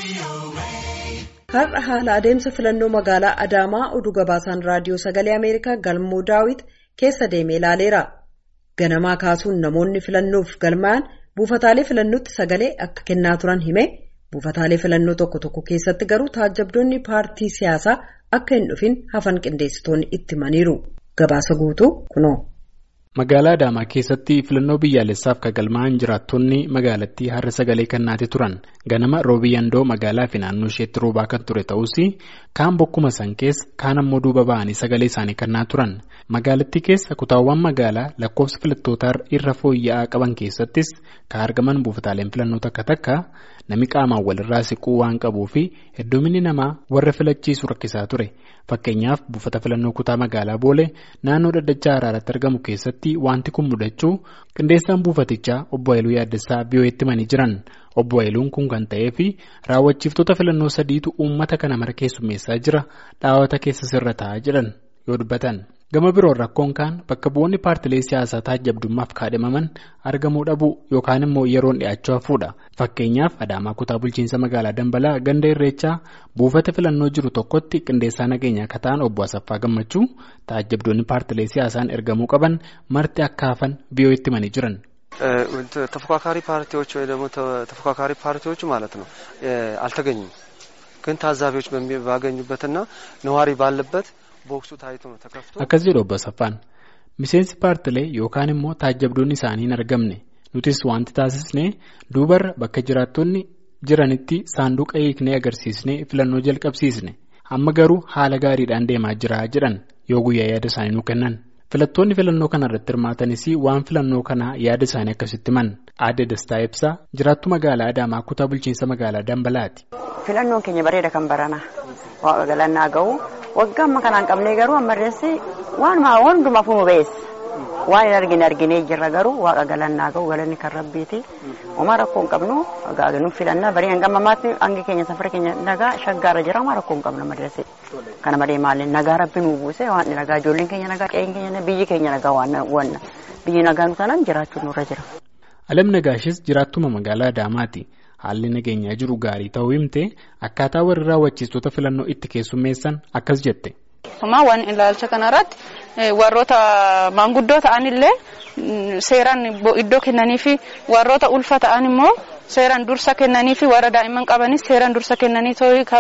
Har'a haala adeemsa filannoo magaalaa Adaamaa oduu gabaasaan raadiyoo sagalee Ameerikaa galmoo daawit keessa deemee ilaaleera. Ganamaa kaasuun namoonni filannoof galmaa'an buufataalee filannootti sagalee akka kennaa turan hime buufataalee filannoo tokko tokko keessatti garuu taajjabdoonni paartii siyaasaa akka hin dhufin hafan qindeessitoonni itti himaniiru. Gabaasa guutuu kunoo. Magaalaa Adaamaa keessatti filannoo biyyaalessaaf kan galmaa'an jiraattonni magaalattii har'a sagalee kennaatee turan ganama roobii yandoo magaalaa fi naannoo isheetti roobaa kan ture ta'us kaan bokkuma san keessa kaan ammoo duuba ba'anii sagalee isaanii kennaa turan magaalattii keessa kutaawwan magaalaa lakkoofsa filattootaa irra fooyya'aa qaban keessattis kan argaman buufataaleen filannoo takka takka namni qaamaan walirraa siquu waan qabuu fi hedduminni namaa warra filachiisu rakkisaa ture fakkeenyaaf buufata filannoo kutaa magaalaa boolee naannoo dhaddachaa araaratti argamu keessatti wanti kun mudachuu qindeessaan buufatichaa obbo Haayiluu Yaaddessaa biyyoo'etti himanii jiran obbo Haayiluun kun kan ta'ee fi raawwachiiftoota filannoo sadiitu uummata kana mara keessummeessaa jira dhaawata keessa sirra taa'aa jedhan yoo dubbatan. gama biroon rakkoon kaan bakka bu'oonni paartilee siyaasaa taajjabdummaaf kaadhimaman argamuu dhabuu yookaan immoo yeroon dhi'aachuu hafuudha fakkeenyaaf adaamaa kutaa bulchiinsa magaalaa dambalaa ganda irreechaa buufata filannoo jiru tokkotti qindeessaa nageenyaa akka ta'an obbo Asaffaa Gammachuu taajjabdoonni paartilee siyaasaan ergamuu qaban marti akka hafan biyyoo'etti himanii jiran. ተፎካካሪ ፓርቲዎች ወይ ደግሞ ተፎካካሪ ፓርቲዎቹ ማለት ነው አልተገኙም ግን ታዛቢዎች ባገኙበትና ነዋሪ ባለበት ቦክሱ ታይቶ ነው ተከፍቶ akkas jedhu obbo Asaffaan miseensi paartilee yookaan immoo taajjabdoonni isaanii hin argamne nutis wanti taasisne duubarra bakka jiraattonni jiranitti saanduqa hiiknee agarsiisnee filannoo jalqabsiisne amma garuu haala gaariidhaan deemaa jira jedhan yoo guyyaa yaada isaanii nu kennan filattoonni filannoo kana irratti hirmaatanis waan filannoo kanaa yaada isaanii akkasitti himan aadde dastaa ibsaa jiraattu magaalaa adaamaa kutaa bulchiinsa magaalaa dambalaati. filannoon keenya bareeda kan barana waaqa galannaa ga'u waggaa amma kanaan qabnee garuu ammarreessi waanuma hundumaaf nu beessa waan hin argine arginee jirra garuu waaqa galannaa ga'u galanni kan rabbiiti homaa rakkoo hin qabnu gaaganu filannaa barii hanga ammamaatti hangi keenya safara keenya nagaa shaggaarra jira homaa rakkoo hin qabnu ammarreessi kana malee maali nagaa rabbi nu buuse waan nagaa ijoolleen keenya nagaa qe'een keenya biyyi keenya nagaa waan biyyi nagaa nu taanaan jiraachuun nurra jira. Alam Nagaashis jiraattuma magaalaa Adaamaati. Haalli nageenyaa jiru gaarii ta'uu himte akkaataa warri raawwachiistota filannoo itti keessummeessan akkas jette. waan ilaalcha kanarratti warroota maanguddoo ta'anillee seeraan iddoo kennanii fi warroota ulfa ta'an immoo seeraan dursa kennanii fi warra daa'imman qabanis seeraan dursa kennanii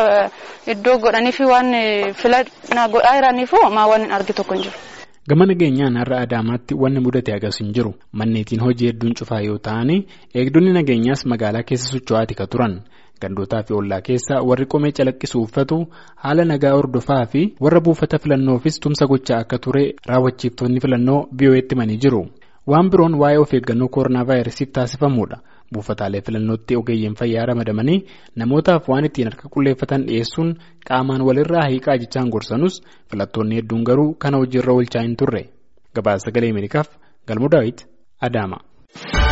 iddoo godhanii fi waan filannaa godhaa jiraniif maa waan hin argi tokko hin jiru. Gama nageenyaan har'a Adaamaatti wanni mudate agas hin jiru manneetiin hojii hedduun cufaa yoo ta'an eegdonni nageenyaas magaalaa keessa socho'aati ka turan gandootaa fi ollaa keessa warri qomee calaqqisu uffatu haala nagaa hordofaa fi warra buufata filannoofis tumsa gochaa akka ture raawwachiiftoonni filannoo biyyoo'etti himanii jiru waan biroon waa'ee of eeggannoo koronaa vaayirasiif taasifamuudha. buufataalee filannootti ogeeyyiin fayyaa ramadamanii namootaaf waan ittiin harka qulleeffatan dhiyeessuun qaamaan walirraa hiiqaa jechaan gorsanus filattoonni hedduun garuu kana hojiirra oolchaa hin turre gabaasa sagalee ameerikaaf galmoo daawit adaama.